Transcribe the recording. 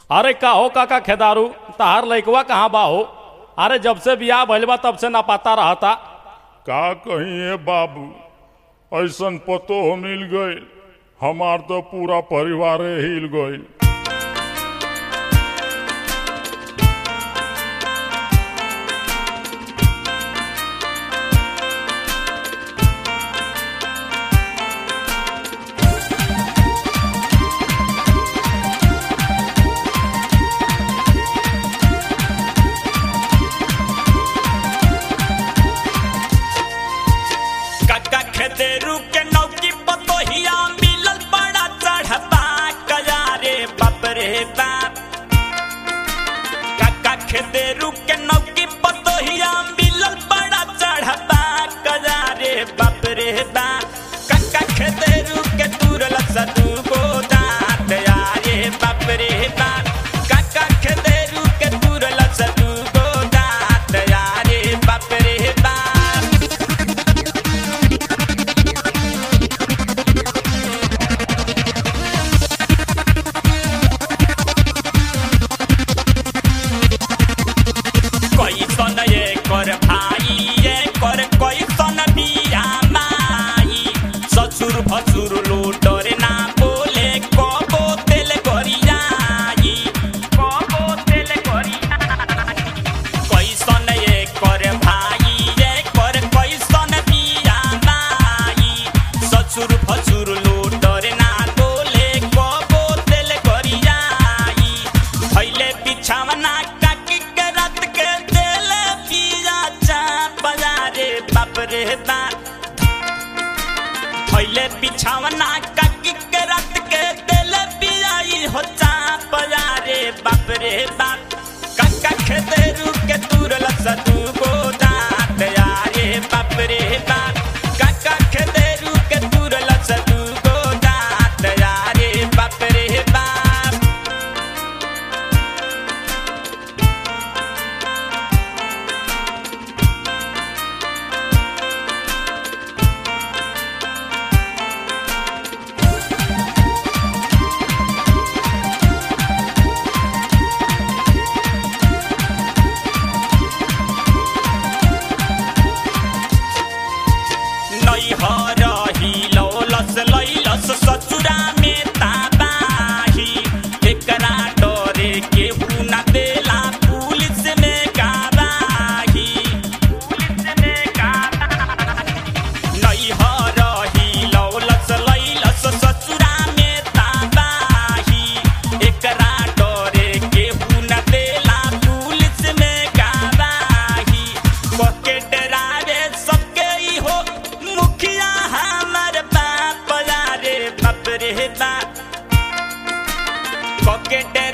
अरे का हो काका खेदारू तहार लइकवा कहाँ बा हो अरे जब से बियाह भइल बा तब से ना पता रहता का कहिए बाबू ऐसन पतो मिल गईल हमार तो पूरा परिवार हिल गईल काका खेदेरू के नौकी पतोहिया मिलल बड़ा चढ़बा कया रे बाप रे बाप काका खेदेरू के नौकी पतोहिया मिलल बड़ा चढ़बा कया रे बाप रे बाप काका खेदेरू के तुरल सदू गो दांत यारे बाप रे बाप काका खेदेरू के तुरल सदू गो दांत यारे बाप रे बाप कैसन ये कर भाई ये कर कैसन बिया माई ससुर भसुर लूटरे ना बोले कबो तेल गरियाई कबो तेल गरियाई कैसन ये कर भाई ये कर कैसन बिया माई ससुर भसुर लूटरे ना बोले कबो तेल गरियाई भैले बिछावना काकी के रात के दिल पिया चा बजारे बाप रे बाप भैले बिछावना काकी के रात के दिल पियाई हो चा बजारे बाप रे बाप काका खेदेरू के तुरल सदू गो दांत यारे बाप रे बाप काका खेदेरू के तुरल सदू गो दांत यारे बाप रे बाप नैहर हिलौलस लैलस ससुरा में ताबाही एकरा डरे केहू न देला पुलिस में गवाही पुलिस में गवाही नैहर हिलौलस लैलस ससुरा में ताबाही एकरा डरे केहू न देला पुलिस में गवाही बके डरावे सबके ई हो मुखिया हमर बाप रे बाप रे बाप बके